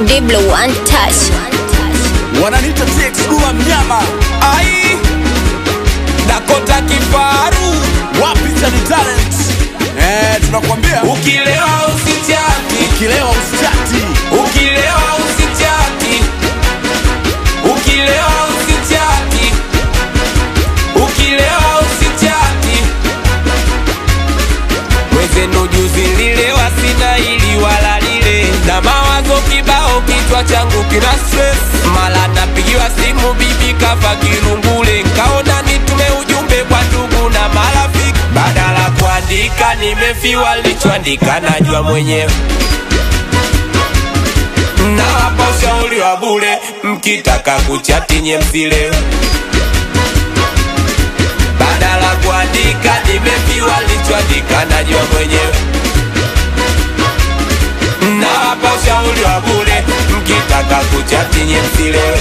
Diblo one touch. wananita TX Dula mnyama ai Dakota kifaru wapi chani talent eh, tunakwambia ukilewa usichati ukilewa usichati ukilewa usichati ukilewa usichati ukilewa usichati mwezenu juzi nililewa sina ili wala lile na mawazo kibao kichwa changu kina stress mala napigiwa simu bibi kafa kirungule nkaona nitume ujumbe kwa ndugu na marafiki badala kuandika nimefiwa lichoandika najua mwenyewe nawapa ushauri wa bure mkitaka kuchati nye msilewe badala kuandika nimefiwa lichoandika najua mwenyewe nawapa ushauri wa bure mkitaka kuchati nye msilewe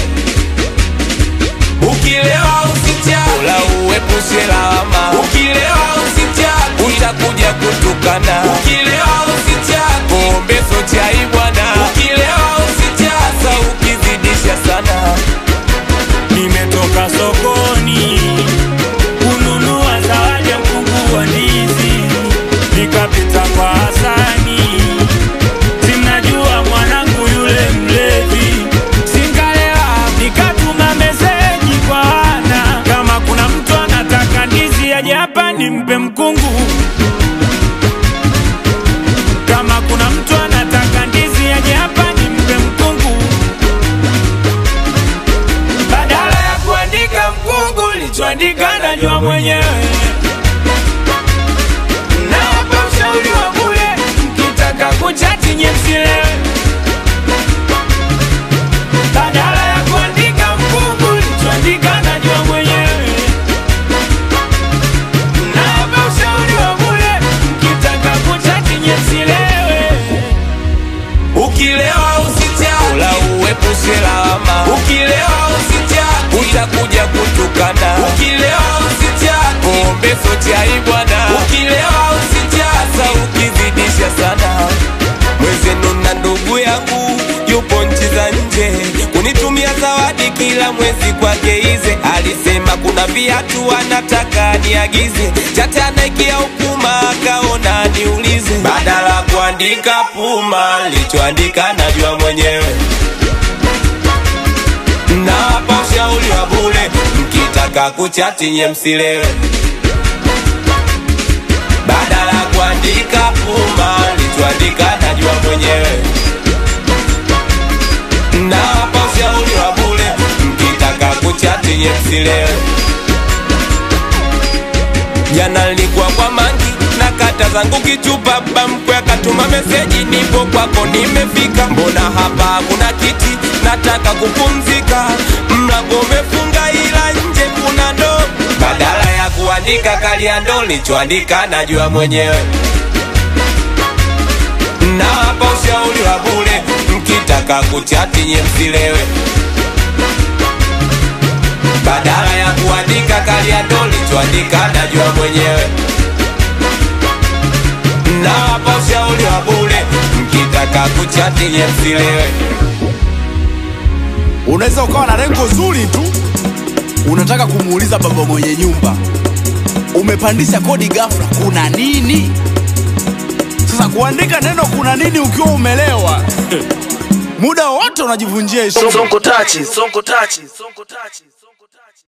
ukilewa usichati ula uepushe lawama ukilewa usichati utakuja kutukana ukilewa usichati pombe so chai bwana ukilewa usichati sa ukizidisha sana Nimetoka sokoni kununua zawadi ya mkungu wa ndizi, nikapita kwa Hasani, simnajua mwanangu yule mlevi, singalewa, nikatuma meseji kwa Ana, kama kuna mtu anataka ndizi aje hapa nimpe mkungu kama kuna mtu anataka ndizi aje hapa nimpe mkungu badala ya kuandika mkungu lichoandika najua mwenyewe nawapa ushauri wa bure mkitaka kuchati nye msilewe badala ya kuandika mkungu lichoandika najua mwenyewe nawapa ushauri wa bure mkitaka kuchati nye msilewe ukilewa usichati ula uepushe lawama ukilewa usichati utakuja kutukana ukilewa usichati pombe so chai bwana ukilewa usichati sa ukizidisha sana mwezenu na ndugu yangu yupo nchi za nje kunitumia zawadi kila mwezi kwake ize alisema kuna viatu anataka niagize chatanaikia upuma akaona niulize badala kuandika puma lichoandika najua mwenyewe nawapa ushauri wa bure mkitaka kuchati nye msilewe badala kuandika puma lichoandika najua mwenyewe nawapa ushauri wa bure mkitaka kuchati nye msilewe jana nilikuwa kwa mangi na kata zangu kichupa bamkwe akatuma meseji nipo kwako nimefika mbona hapa hakuna kiti nataka kupumzika mlango umefunga ila nje kuna ndo badala ya kuandika kalia ndo lichoandika najua mwenyewe nawapa ushauri wa bure mkitaka kuchati nye msilewe badala ya kuandika kalia ndo lichoandika najua mwenyewe nawapa ushauri wa bure mkitaka kuchati nye msilewe unaweza ukawa na lengo zuri tu unataka kumuuliza baba mwenye nyumba umepandisha kodi ghafla kuna nini sasa kuandika neno kuna nini ukiwa umelewa muda wote unajivunjia heshima Sonko tachi, sonko tachi, sonko tachi.